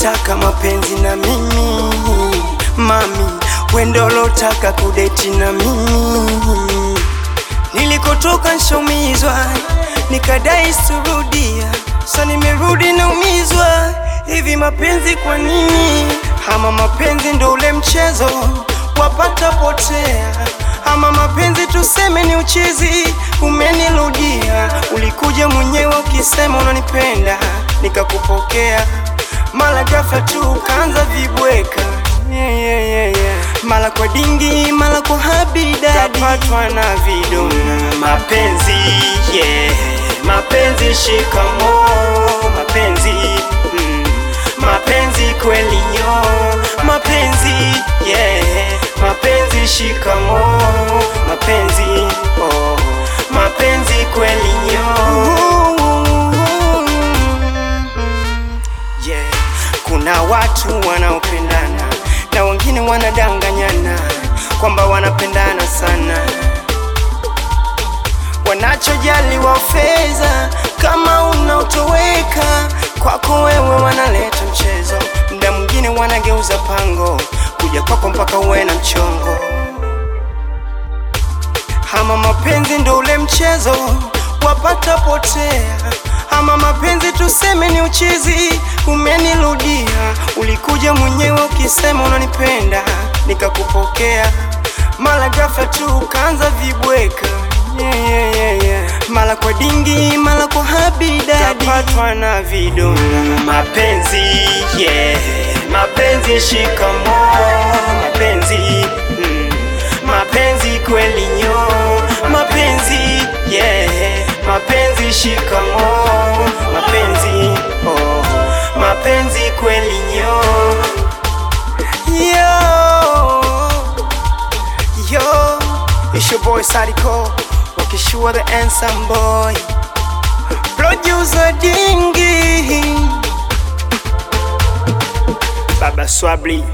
lotaka mapenzi na mimi mami, wendo lotaka kudeti na mimi. Nilikotoka nshomizwa, nikadai surudia, sa nimerudi naumizwa. Hivi mapenzi kwa nini? Ama mapenzi ndo ule mchezo wapata potea, ama mapenzi tuseme ni uchizi, umenirudia. Ulikuja mwenyewe ukisema unanipenda, nikakupokea, mara ghafla tu ukaanza vibweka yeah, yeah, yeah, yeah. Mara kwa dingi, mara kwa habidadi, kapatwa na vidonda. Mapenzi yeah, mapenzi shikamo, mapenzi mm, mapenzi kweli nyo, mapenzi yeah, mapenzi shikamo, mapenzi oh, mapenzi kweli nyo yeah. Kuna watu wanaopendana na wengine wanadanganyana kwamba wanapendana sana, wanachojali wa fedha. Kama unaotoweka kwako wewe, wanaleta mchezo, muda mwingine wanageuza pango kuja kwako mpaka uwe na mchongo. Ama mapenzi ndo ule mchezo wapata potea, ama mapenzi tuseme ni uchizi, umenirudia. Ulikuja mwenyewe ukisema unanipenda, nikakupokea, mara ghafla tu ukaanza vibweka yeah, yeah, yeah, yeah. Mara kwa dingi, mara kwa habidadi, kapatwa na vidonda. Mapenzi yeah, mapenzi shikamo, mapenzi mm, mapenzi kweli nyo, mapenzi yeah, mapenzi shikamo, mapenzi oh, mapenzi kweli nyo yo yo, it's your boy Sadiko, wakishua the handsome boy, producer Dingi, Baba Swabli